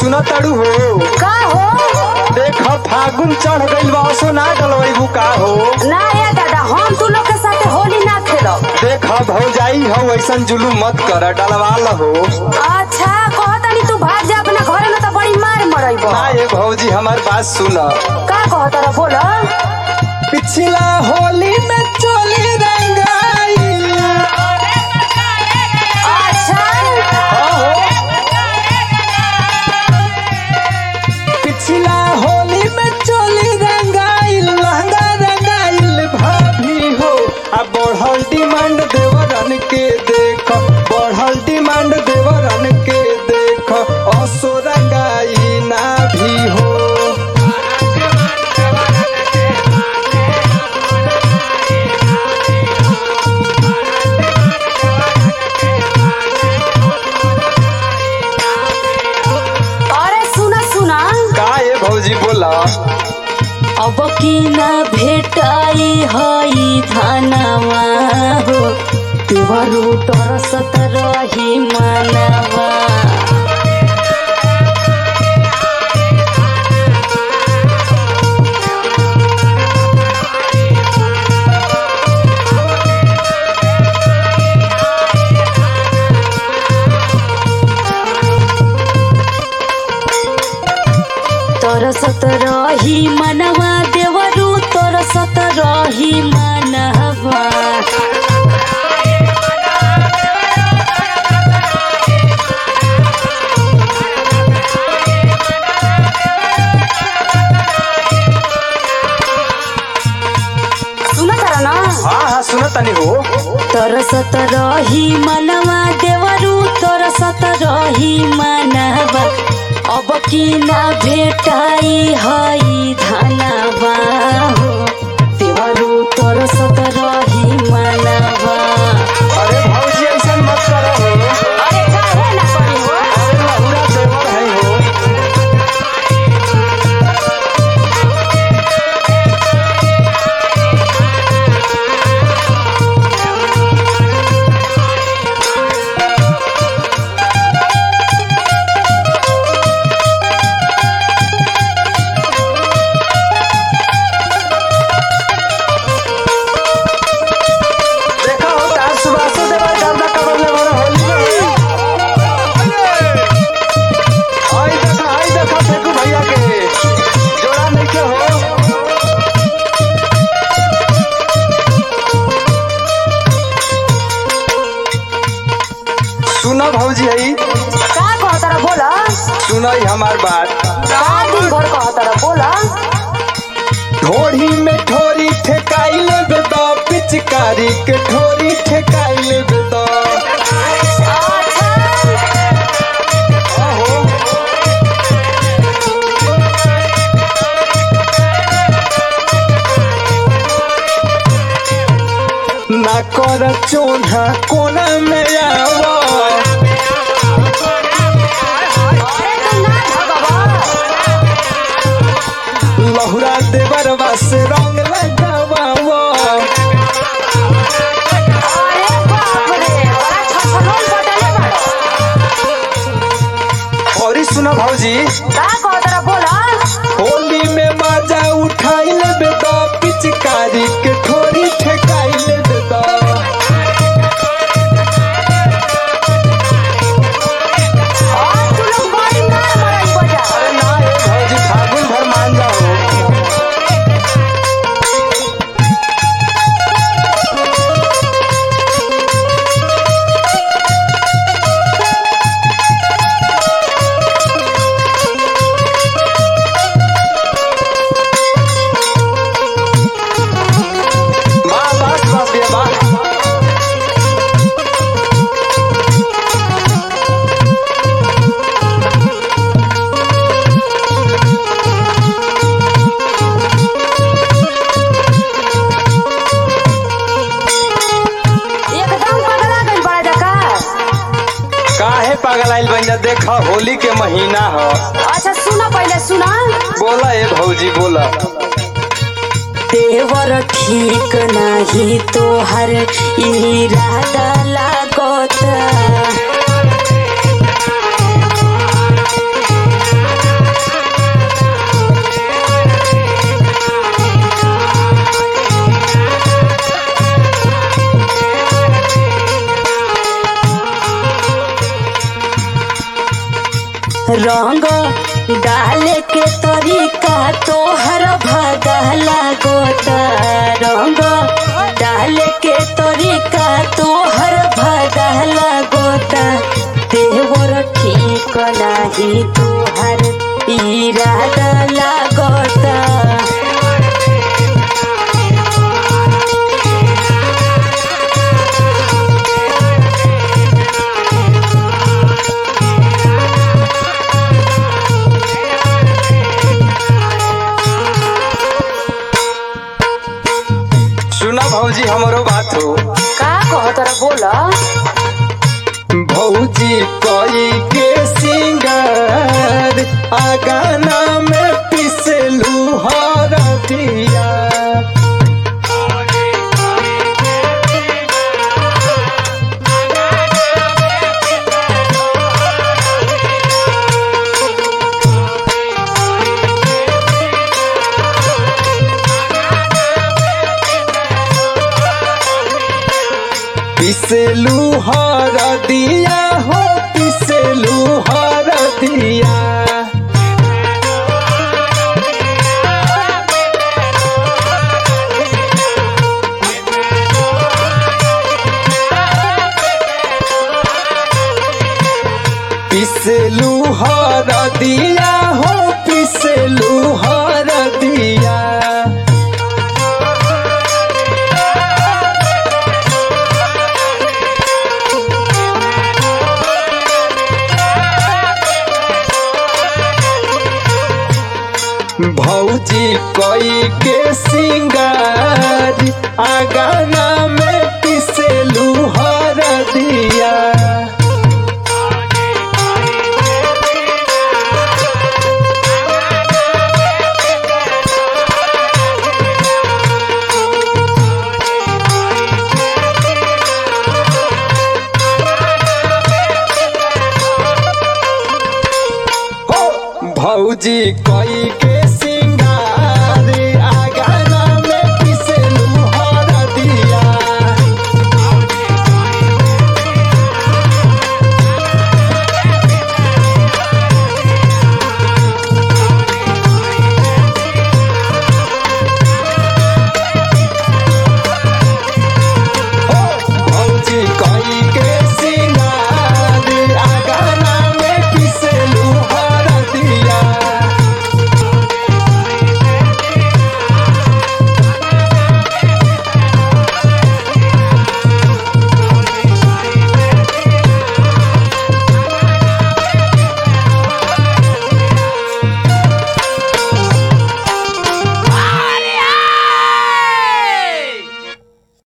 सुन ताड़ू हो का हो देख फागुन चढ़ गइल बा असो ना डलवैबू का हो ना ये दादा हम तू लोग के साथे होली ना खेलब देख भौजाई हो ऐसन जुलूम मत कर डलवा हो अच्छा कहतनी तू भाग जा अपना घरे में तो बड़ी मार मरइब ना ये भौजी हमार बात सुन का कहत रह बोल पिछला होली में चोली रंगाई अच्छा पिछला होली में चोली रंगाइल लहंगा रंगाइल भाभी हो आ बढ़ल डिमांड देवरन के देख बढ़ल डिमांड देवरन के देख असो रंगाई ना भी हो अरे सुना सुना का ये भौजी बोला अब की ना भेटाई हई धनवा हो देवरू तरसत रही मनवा तरसत रही मनवा देवरू तरसत रही मनवा सुना तारा ना हाँ हाँ सुन तनी हो तरसत रही मनवा देवरू तरसत रही मनवा अब की ना भेटाई हई धनवा हो देवरू तरसत रही मनवा अरे भौजी ऐसन मत करो हो अरे काहे ना करी हो अरे लहुरा देवर है हो देखा हो तार सुबासो देवर गर्दा कबर ले बड़ा होली में आई देखा आई देखा फेकू भैया के जोड़ा नहीं के हो सुना भौजी है का कहतारा बोला सुना हमार बात का दिन भर कहतारा बोला ढोढ़ी में ठोरी ठेकाइल बेदा पिचकारी के ठोरी ठेकाइल बेदा आहो ना कर चोना कोना में आवा अरे तू ना भगवा लहुरा देवर बस रंग लगावा अरे बाप रे बड़ा छछलोल बटले बड़ा और सुना भौजी का कहतारा बोला होली में मजा उठाइल बेदा पिचकारी के ठोरी ठेकाइल बेदा और तू लोग बड़ी मार मरई बजा अरे ना ये भौजी फागुन भर मान जाओ वाह बस बस ये वाह एकदम पगला गइल बड़ा जका काहे पागल आइल बन जा देखा होली के महीना ह अच्छा सुना पहले सुना बोला ए भौजी बोला देवर ठीक नाही तोहर इरादा लागत रंग डाले के तरीका तोहर भगा लागोता रंग डाले के तरीका तोहर भगा लागोता देवर ठीक नाही तोहर इरादा लागोता सुना भौजी हमरो बात हो का कह तोरा बोला भौजी कोई के सिंगार आगाना में पिसलू हर दिया पिसलू हर दिया हो पिसलू हर दिया पिसलू हर दिया हो पिसलू हर दिया भौजी कोई के सिंगार आगाना में पिसलू हर दिया हो भौजी कोई के